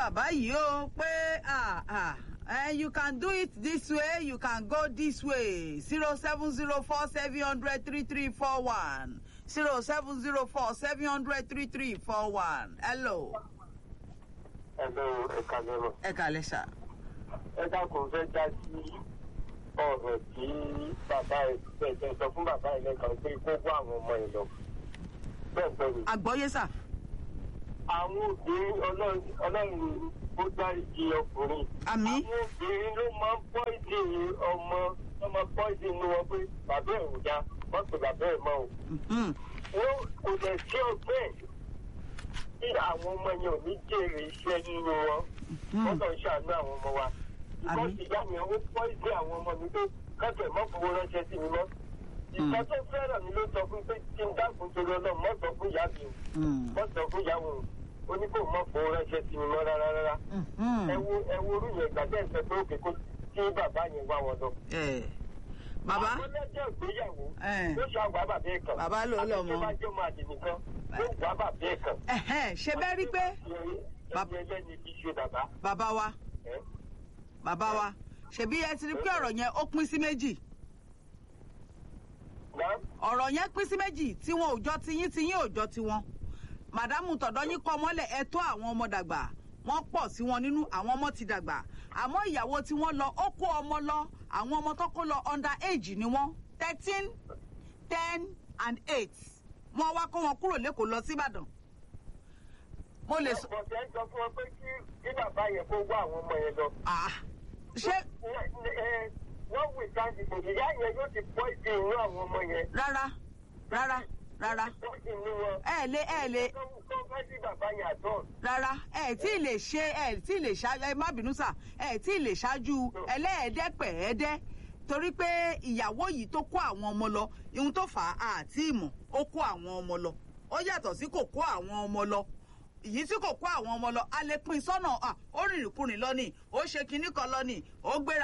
bàbá yìí o pé ah ah eh, you can do it this way you can go this way zero seven zero four seven hundred three three four one zero seven zero four seven hundred three three four one hello ẹ̀lọ́ ẹ̀ka lọ́rọ̀. ẹ kàlẹ́ sà. ẹ dákun fẹ́ dá sí ọ̀rọ̀ tí bàbá ẹ̀ tẹ̀sẹ̀ sọ fún bàbá ẹ̀ lẹ́kàn pé kó kó àwọn ọmọ ẹ̀ lọ. bẹ́ẹ̀ bẹ́ẹ̀ ni àgbọ́yé sà. àwọn obìnrin ọlọ́run ọlọ́run ó dáríji ọkùnrin. àmì àwọn obìnrin ló máa ń pọ́ìdì ọmọ wọ́n máa pọ́ìdì inú wọn pé bàbá ẹ̀ ò dá wọ́n pè bàbá ẹ̀ mọ́ o. mhm, wọ́n kò dẹ̀ sí ọgbẹ́ tí àwọn ọmọ yẹn ò ní jèrè iṣẹ́ nínú wọn wọ́n mhm. kàn ń ṣàánú àwọn ọmọ wa. Àmín. ìkọ́sí ìyá mi ó pọ́ ìdí àwọn ọmọ mi pé kọ́tẹ̀ mọ́ fowó ránṣẹ́ sí mi mọ́. ìkọ́ tó fẹ́ràn mi ló sọ fún pé kí n dákun torí ọlọ́run mọ́ sọ fún ìyá mi o Mm, mọ́ sọ fún ìyá wọn o ó ní kó mọ́ fowó ránṣẹ́ sí mi mọ́ rárá rárá. mhm. ẹ wo ẹ wo orú yẹn gbàgbé ìfẹ́ pé òkè kó kí bàbá yẹn wá wọn lọ. Eh, bàbá àwọn lọ́jọ́ ìgbéyàwó Eh. ló ṣàgbà bàbá ẹ̀ kan. Bàbá ló lọ mọ́. àti tó bá jọ́ máa dì nìkan ló gbà bàbá ẹ̀ kan. ẹ̀hẹ́n, ṣe bẹ́ẹ̀ rí pé Bab- ẹni ẹlẹ́ni fi ṣe bàbá. bàbá wa ẹ̀. bàbá wa ṣebí ẹ ti rí pé ọ̀rọ̀ yẹn ó pín sí méjì Náà ọ̀rọ̀ yẹn pín sí méjì tí wọn ò jọ tiyín tiyín ò jọ tiwọn màdámù tọ̀dọ̀ yín kọ́ mọ́lẹ̀ ẹ tó àwọn ọmọ dàgbà wọ́n pọ̀ sí wọn nínú àwọn ọmọ ti dàgbà àmọ́ ìyàwó tí wọ́n lọ ó kó ọmọ lọ àwọn ọmọ tó kó lọ under age ni wọ́n thirteen ten and eight wọ́n wá kó wọn kúrò lẹ́kọ̀ọ́ lọ síbàdàn mo lè sọ bọ̀dẹ̀ ń sọ fún wọn pé kí kí bàbá yẹn kó wá àwọn ọmọ yẹn lọ. ah ṣé Ẹ- wọ́n wù sáǹdì kò ìyá yẹn yóò ti pọ́ ìdí inú àwọn ọmọ yẹn. rárá rárá rárá pọ́ ìdí inú wọn. ẹ lè ẹ lè tó tó fẹ́ sí bàbá yẹn àtọ̀. rárá ẹ tí ì lè ṣe ẹ tí ì lè ṣáájú ẹ má bínú sà ẹ tí ì lè ṣáájú ẹlẹ́ẹ̀ẹ́dẹ́pẹ̀ẹ́dẹ́ torí pé ìyàwó yìí tó kó àwọn ọmọ lọ ihun tó fà á àti ìmọ̀ ó kó àwọn ọmọ lọ ó yàtọ̀ sí kò kó àwọn ọmọ lọ ìyí tí kò kó àwọn ọmọ lọ a lè pín sọ́nà à, ó rìnrìn kùnrin lọ ni ó ṣe kinní kan lọ ni ó gbéra